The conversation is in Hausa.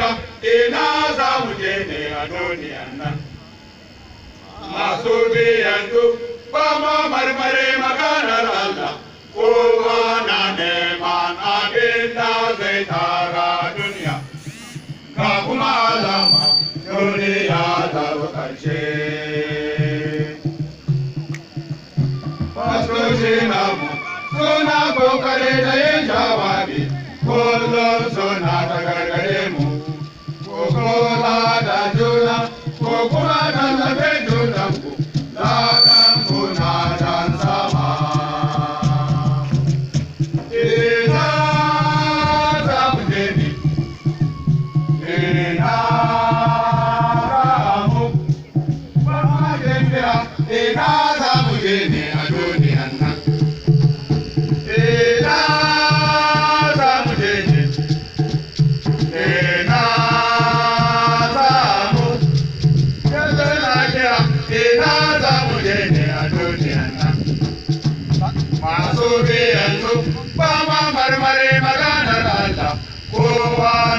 tambaya ina za mu je ne a duniyan nan masu biyantu ba ma marmare maganar Allah kowa na neman abin da zai tara duniya ga kuma alama duniya ta zo ƙarshe fastoci namu suna kokare da yin jawabi kullum suna ta gargare mu ko kula da juna ko kuma tallafe junanku ladan kuna dan sama ina za mu je ne ina za mu ba ma tafiya ina za mu je ne a duniyan nan ina za mu je ne ina za mu yanzu na kira ina za mu je ne a duniyan nan masu biyanzu ba ma marmari maganar Allah kowa